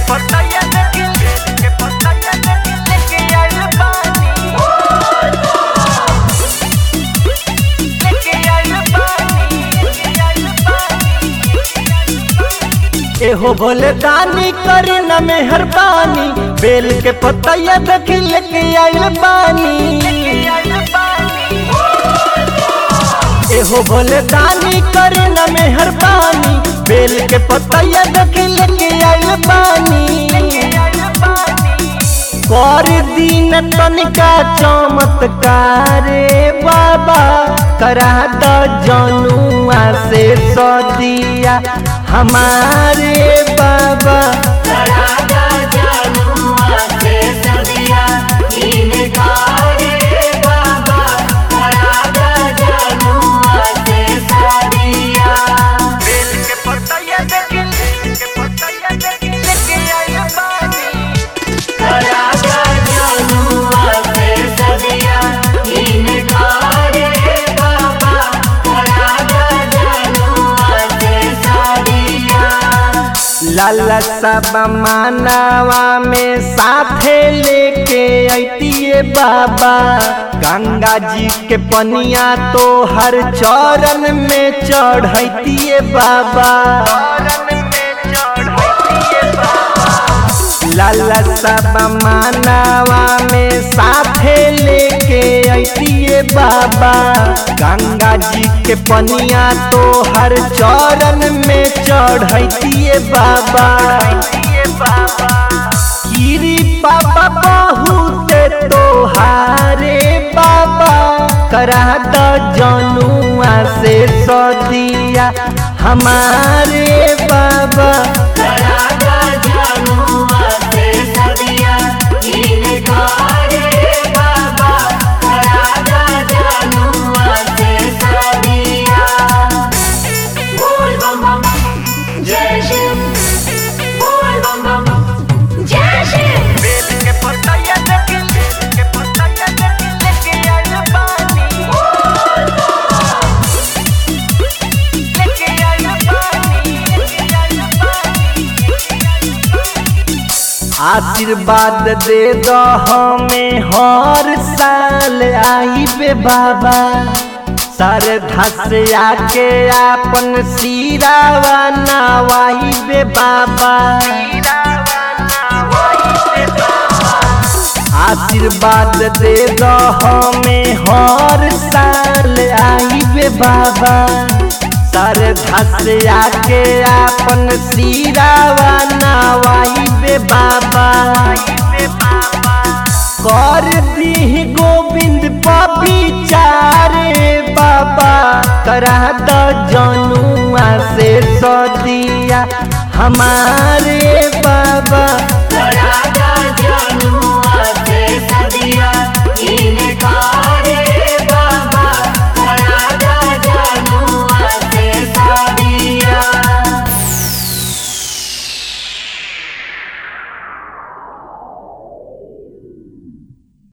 पतैया देखी बेल के पतैया देखी लेके आइल बानी लेके आइल बानी लेके आइल बानी एहो भोले दानी करी न मेहरबानी बेल के पतैया देखी लेके आइल बानी लेके आइल बानी एहो भोले दानी करी न मेहरबानी बेल के पतैया देखी लेके आइल बानी लेके आइल बानी कर दीन तनिका चमत्कार बाबा करा द जनुआ से सदिया हमारे बाबा बेल के पतैया देखी बेल के पतैया देखी लेके आइल बानी लाला सब मानवा में साथे लेके अतिए बाबा गंगा जी के पनिया तो हर चरण में चढ़तिए बाबा चरण में चढ़तिए बाबा लाला सब मानवा में साथे लेके अतिए बाबा गंगा जी के पनिया तो हर चरण में चढ़तिए बाबा चढ़तिए बाबा गिरी बाबा बहुत तोहारे बाबा करा द जनुआ से सदिया हमारे बाबा जय शिव बोल बम बम जय शिव बेल के पतैया देखी बेल के पतैया देखी लेके आइल बानी लेके आइल बानी लेके आइल बानी आशीर्वाद दे दो हमें हर साल आई बे बाबा सर धस आके आपन सिरावा नवाई बे बाबा आशीर्वाद दे दो हमें हर साल आई बे बाबा सर धस आके आपन सिरावा नवाई बे बाबा कर दी गोविंद पविचारे बाबा करा द जनुआ से सदिया हमारे बाबा